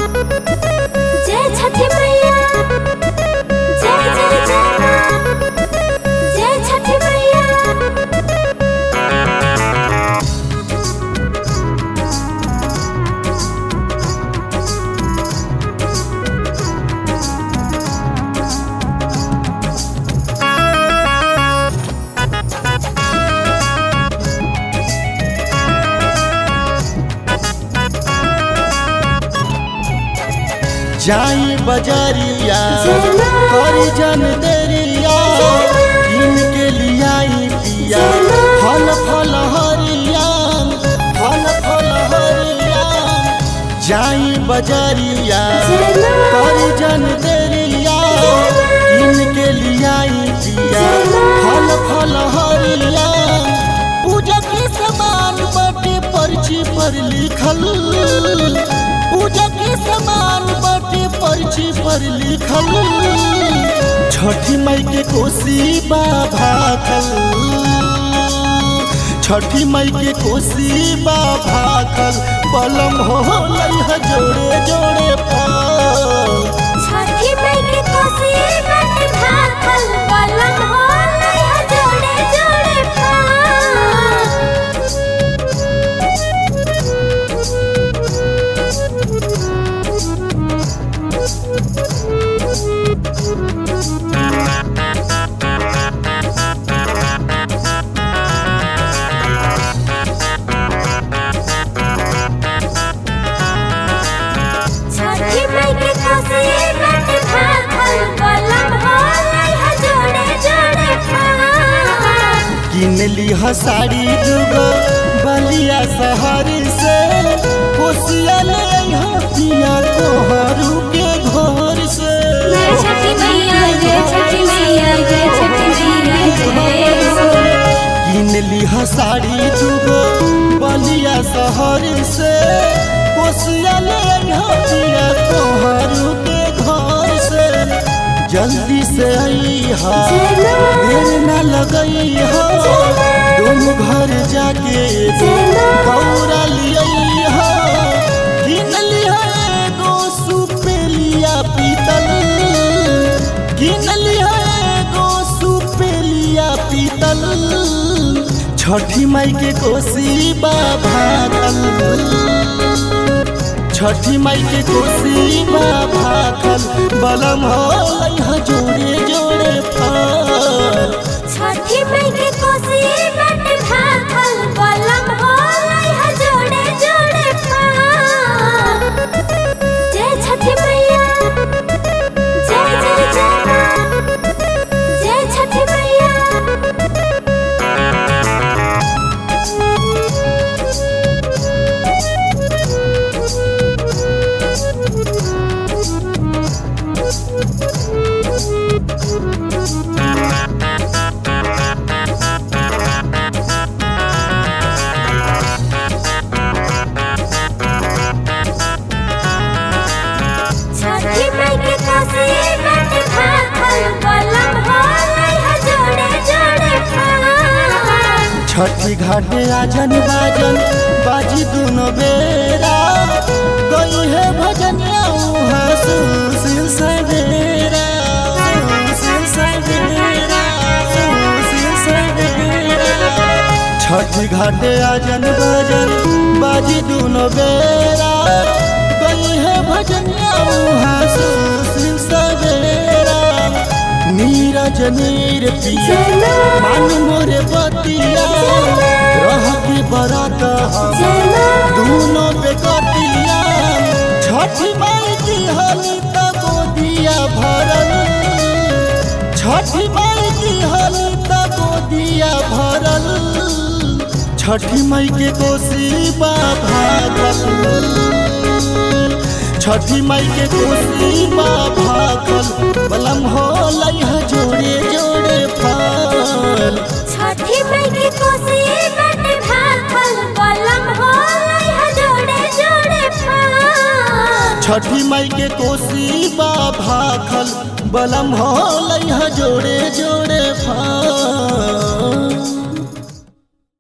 जय छठी मैया जय जय जय माँ जय छठी मैया जाई बजरिया चलो। करी जन देरिया किन के लियाई पिया चलो। फल फल हरिया फल फल हरिया जाई बजरिया चलो। करी जन देरिया किन के लियाई पिया चलो। फल फल हरिया पूजा के समान बाटे पर्ची पर लिखल पूजा के समान बाटे पर्ची पर लिखल छठी मई के कोसी बाबा खल छठी मई के कोसी बाबा खल बलम हो लइह जोड़े जोड़े फल छठी मई के कोसी बट भाखल बलम हो लइहा जोड़े जोड़े छठी मई के कोसी बट भाखल बलम हो लइहा जोड़े जोड़े किन लिह साड़ी दुगो बलिया शहर से कोसिया ले अइहा पिया तोहरू के घर से जय छठी मैया जय छठी मैया जय छठी मैया जय किन लिह साड़ी दुगो बलिया शहर से कोसिया ले अइहा पिया तोहरू के घर से जल्दी से अइहा चलो। देर न लगइहा दोनों घर जाके चलो। गौरा लिया किन लिया एगो सुपेलिया पीतल किन लिया एगो सुपेलिया पीतल छठी माई के कोसी बाभातल छठी माई के कोसी बाभातल बलम हो लइहा जोड़े जोड़े फल छठी मई के कोसी बट भाखल बलम हो लइहा जोड़े जोड़े जय छठी मैया जय जय जय माँ जय छठी मैया छठी मई के कोसी बट भाखल बलम हो लइहा जोड़े जोड़े छठी घाटे आजन बाजन बाजी दुनो बेरा गई है भजनिया उहाँ सुशील सवेरा सुशील सवेरा सुशील सवेरा छठी घाटे आजन बाजन बाजी दुनो बेरा गई है भजनिया उहाँ सुशील सवेरा नीरज नीर पिया चलो। मान मोरे बतिया रह के बरात चलो। दोनों बेकतिया छठी माई की हली तक दिया भरल छठी माई की हली तक दिया भरल छठी माई के कोसी भागल छठी माई के कोसी भागल बलम हो लइहा जोड़े जोड़े फल छठी मई के कोसी बट भाखल बलम हो लइहा जोड़े जोड़े छठी माई के कोसी बा भाखल बलम हो लइहा जोड़े जोड़े फल